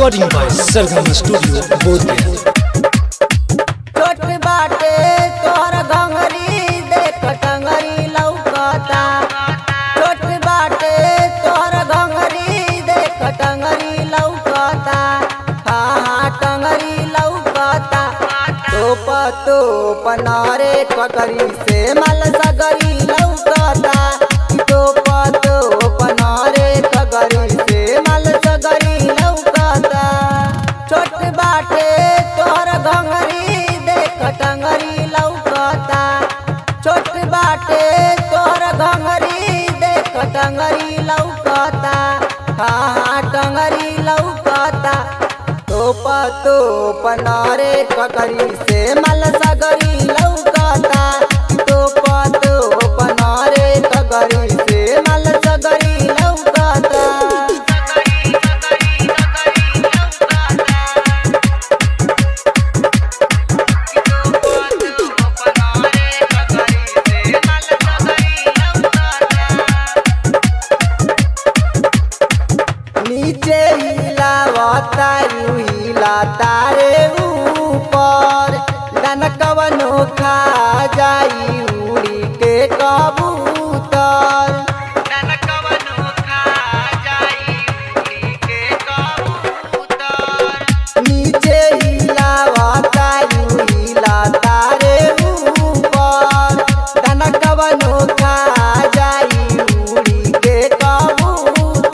Recording by Sargama Studio, Bodhgaya. छोट बाटे तोहर घंगरी देख टंगरी लौकता छोट बाटे तोहर घंगरी देख टंगरी लौकता हाँ हाँ टंगरी लौकता तोप तोप नारे पकड़ी से मल सगरी लौकता तोप तोप नारे पकड़ी से मल सगरी लौकता छोट बाटे तोहर घंगरी देख टंगरी लौकता छोट बाटे तोहर घंगरी देख टंगरी लौकता हाँ हाँ टंगरी लौकता तोप तोप नारे पकड़ी से मल सगरी लौकता तोप तोप नारे पकड़ी से मल सगरी लौकता नीचे हिलावता यू हिलाता रे ऊपर दन कवनो खा जाई उड़ी के कबूतर दन कवनो खा जाई उड़ी के कबूतर नीचे हिलावता यू हिलाता रे ऊपर दन कवनो खा जाई उड़ी के कबूतर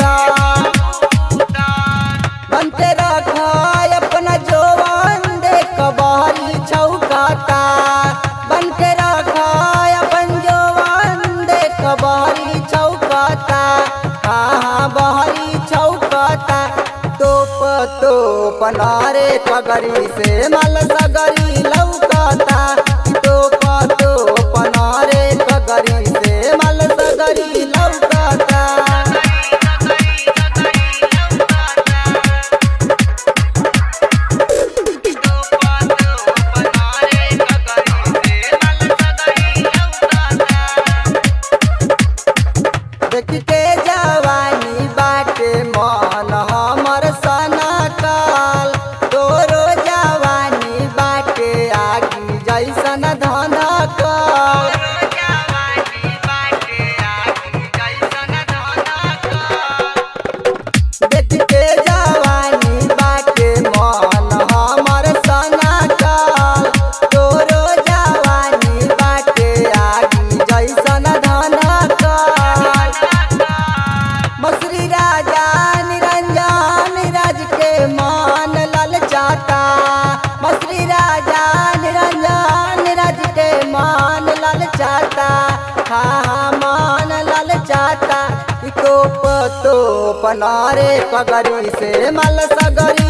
बनते रखा अपना जोवान देख बहरी छौकाता बनते रखा अपन जोवान देख बहरी छौकाता हाँ हाँ बहरी छौकाता तोप तोप नारे पगड़ी से मल सगरी लौकाता तोप तोप नारे पगड़ी से मल सगरी लौकाता देख के जवानी बाटे मन हमर सना काल तोरो जवानी बाटे आगी जैसन धन काल देख के जवानी बाटे मन हमर सना काल तोरो जवानी बाटे आगी जैसन धन काल मसरी राजा निरंजन राज के मान ललचाता मसरी राजा निरंजन राज के मान ललचाता हाँ हाँ मान ललचाता ई तोप तोप नारे पगड़ी से मल सगरी